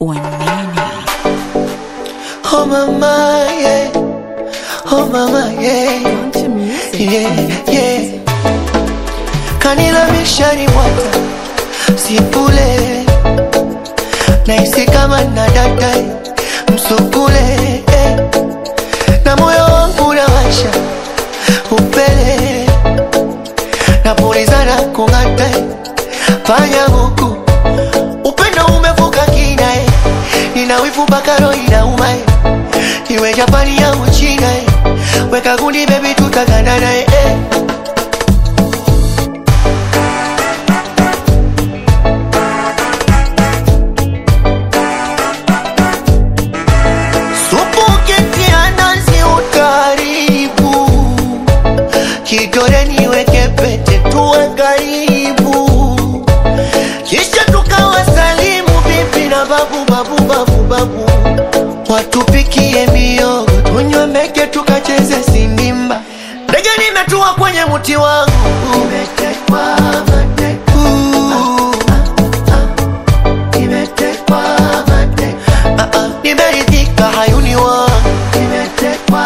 Wanene. Oh mama, yeah. Oh mama, yeah. Country music. Yeah, yeah. Kanila mishari mwata Sipule Naisi kama na data Msukule eh. Na moyo wangu nawasha Upele Napulizana kung'ata Fanya huku Upendo umevuka kina eh. Nina wivu mpaka roho inauma eh. Iwe Japani au China eh. Weka gundi baby tutagandana eh. eh. Supu ukitia nazi utaribu, kidole niweke pete tuwe karibu, kisha tukawasalimu bibi na babu babu babu babu, watupikie miogo tunywe meke tukacheze sindimba. Ndege nimetua kwenye mti wangu umetekwa mateka. Nimetekwa mateka. Ah, ah, nimeridhika hayuni wangu nimetekwa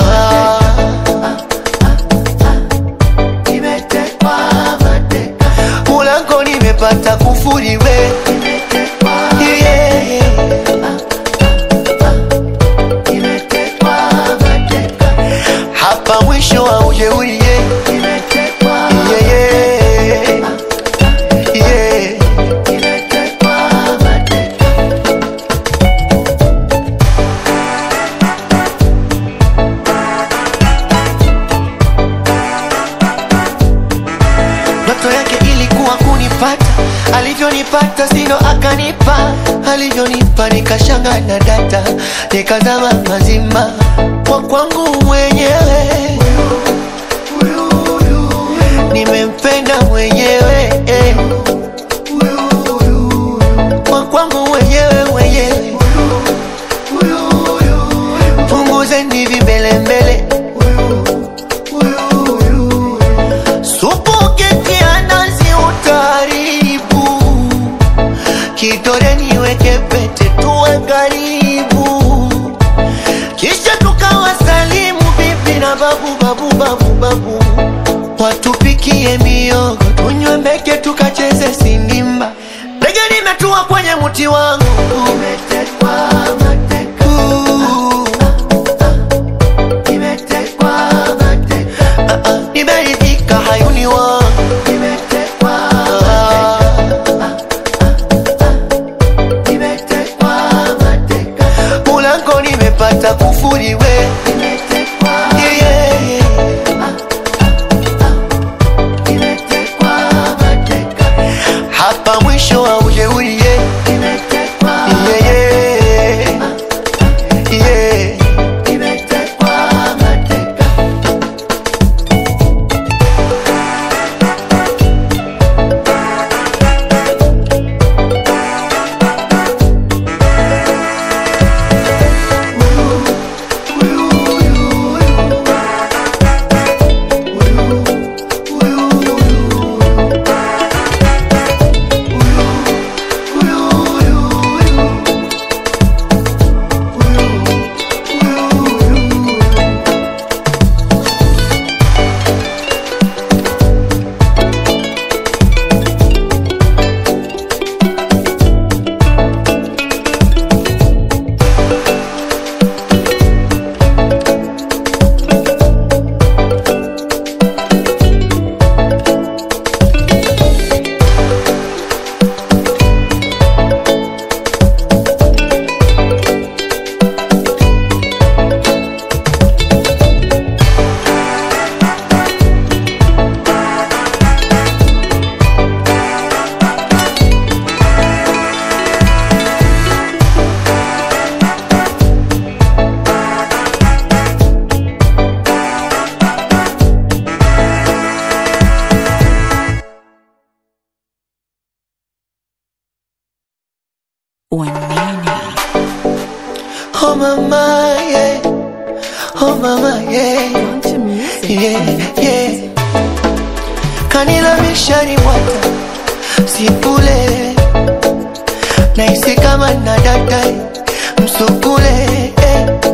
nimetekwa mateka mulango nimepata kufuriwe Yeah. Nimetekwa mateka. hapa mwisho wa ujeuri yeah. Yeah, yeah. Yeah. Ndoto yake ilikuwa kunipata, alivyonipata sino akanipa, alivyonipa nikashanga na data, nikazama mazima kwa kwangu mwenyewe, nimempenda mwenyewe eh. kwa kwangu mwenyewe mwenyewe, punguzeni vimbelembele Supu ukitia nazi utaribu, kidole niweke pete tuwe karibu, kisha tukawasalimu bibi na babu babu babu babu, watupikie miogo tunywe meke tukacheze sindimba. Ndege nimetua kwenye mti wangu umetekwa mateka. Nimetekwa mateka. Ah, ah, nimeridhika hayuni wangu nimetekwa nimetekwa mateka mulango nimepata kufuriwe Yeah, yeah, yeah. hapa mwisho wa ujeuri yeah. Yeah, yeah. Yeah. Wanene. Oh mama, yeah. Oh mama, yeah. Country music. Yeah, yeah. Kanila mishari mwata Sipule nahisi kama nadata msukule eh.